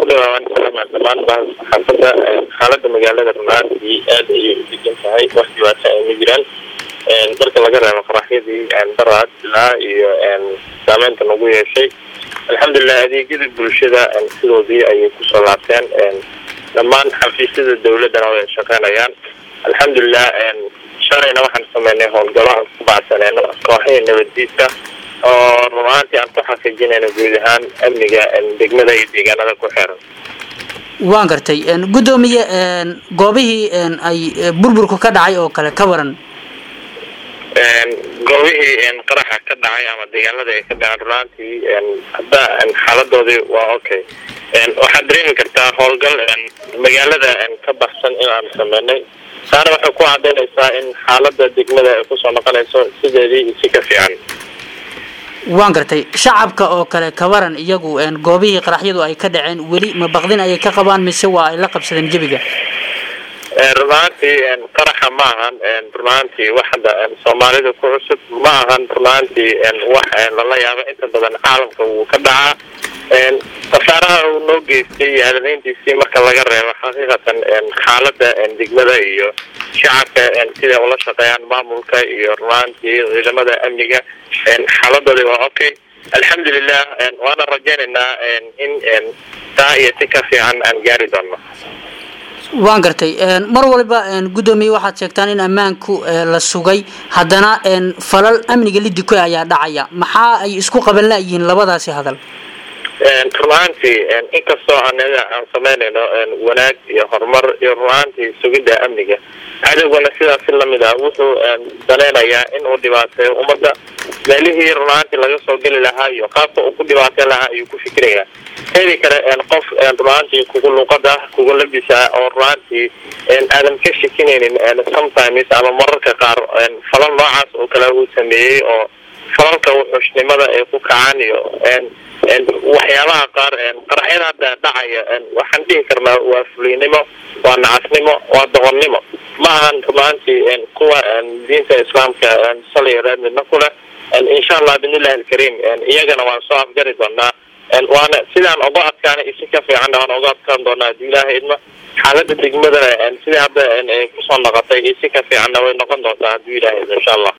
dhawaawan salaama dhammaan baa xaafadda xaaladda magaalada runaantii aad ayay u degan tahay wax dhibaata ay ma jiraan marka laga reebo qaraxyadii daraad ilaa iyo saameynta nagu yeeshay alxamdulilah adeegyada bulshada sidoodii ayay kusoo laabteen dhammaan xafiisyada dawladdana way shaqeynayaan alxamdulilah shalayna waxaan sameynay howlgalo aan ku bacsaneyno kooxihii nabaddiidka oo runaantii aan ku xaqiijinayno guud ahaan amniga degmada iyo deegaanada ku xeeran waan gartay guddoomiye goobihii ay burburku ka dhacay oo kale ka waran goobihii qaraxa ka dhacay ama deegaanada ay ka dhaceen runaantii hadda xaaladoodii waa okay waxaad dareemi kartaa howlgal magaalada ka baxsan in aan sameynay taana waxay ku cadaynaysaa in xaalada degmada ay kusoo noqonayso sideedii si ka fiican waan gartay shacabka oo kale kawaran iyagu goobihii qaraxyadu ay ka dhaceen weli ma baqdin ayay ka qabaan mise waa ay la qabsadeen jebiga runaantii qaraxa ma ahan runaantii wax hadda soomaalida ku cusub ma ahan runaantii wax lala yaabo inta badan caalamka wuu ka dhacaa khasaaraha uu noo geystay iyo adadeyntiisii marka laga reebo xaqiiqatan xaalada degmada iyo shacabka siday ula shaqeeyaan maamulka iyo runaantii ciidamada amniga xaaladoodi waa okay alxamdulilah waana rajaynaynaa in taa iyo si ka fiican aan gaari doono waan gartay mar waliba guddoomiye waxaad sheegtaan in ammaanku la sugay haddana falal amniga lidiko ayaa dhacaya maxaa ay isku qaban la-yihiin labadaasi hadal runaantii inkastoo anaga aan sameynayno wanaag iyo horumar iyo runaantii sugidda amniga cadowgana sidaas si lamid ah wuxuu daneynayaa in uu dhibaateeyo ummadda meelihii runaantii laga soo geli lahaa iyo qaabka uu ku dhibaateyn lahaa ayuu ku fikirayaa teedi kale qof runaantii kugu luuqada kugu labisa oo runaantii aadan ka shekinaynin sometimes ama mararka qaar falal noocaas oo kale uu sameeyey oo falalka wuxuushnimada ay ku kacaan iyo waxyaabaha qaar qaraxyada hadda dhacaya waxaan dhihi karnaa waa fuliynimo waa nacasnimo waa doqonnimo ma ahan runaantii kuwa diinta islaamka saliyo reer midna ku leh insha allah bidnillahi alkariim iyagana waan soo afgari doonaa waana sidaan uga adkaana isi ka fiicanna waan uga adkaan doonaa haddii ilaaha idma xaalada degmadana sidai hadda kusoo noqotay isi ka fiicanna way noqon doontaa haddii ilaha idma insha allah